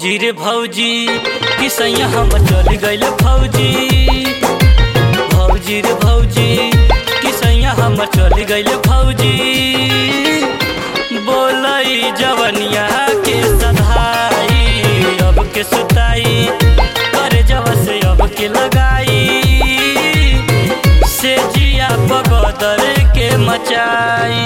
भौजी रे भौजी किसैया हम चल गइल फौजी भौजी रे भौजी किसैया हम चल गइल फौजी बोलई जवनिया के सधाई अब के सुताई कर जब से अब के लगाई से जिया बगदर के मचाई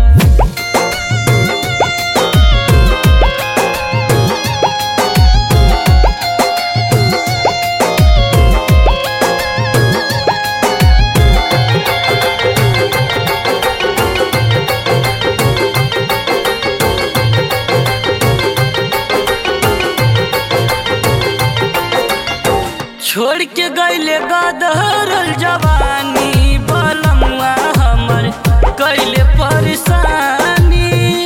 छोड़ के गईले गदरल जवानी बलमुआ हमर कैले परेशानी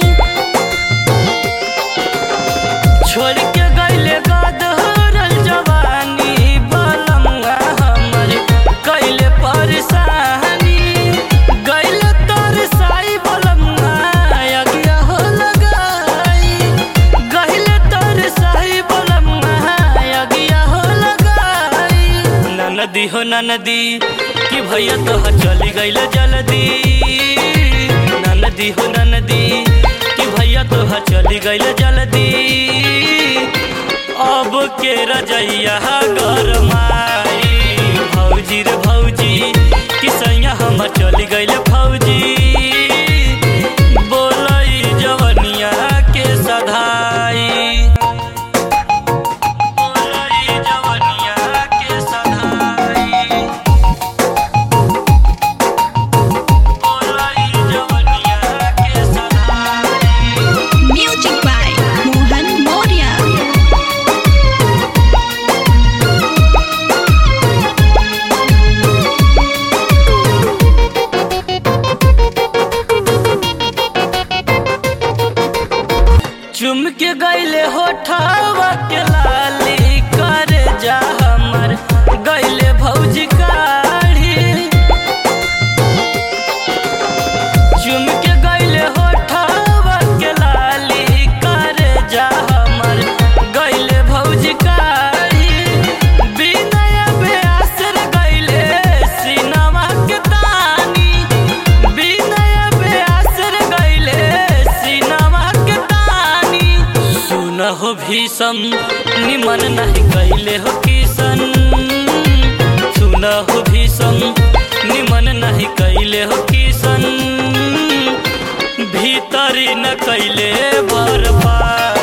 छोड़ के गईले गदरल जवानी बलमुआ हमर कैले परेशानी गईले तरसाई बलमुआ अगिया हो लगाई गईले तरसाई बलमुआ अगिया हो लगाई ननदी हो ननदी कि भैया तो चली गईल जल्दी ननदी हो ननदी कि भैया तो चली गईल जल्दी अब के रजैया गरमाई भौजी रे भौजी कि सैया हम चली गईल फौजी बोलई जवनिया के सधाई बोलई जवनिया के सधाई बोलई जवनिया के सधाई Music by Mohan Moria. चुम के गईले होठावा के लाली कर जा हमर गईले भौजी काढ़ी चुम के गईले होठावा के लाली कर जा हमर गईले भौजी काढ़ी बिनय बेअसर गईले सिनमा के तानी बिनय बेअसर गईले सिनमा के तानी सुन हो भीषम निमन नहीं गईले हो किशन सुन हो भीषम निमन नहीं कैले हो किशन भीतरी न कैले बर्बाद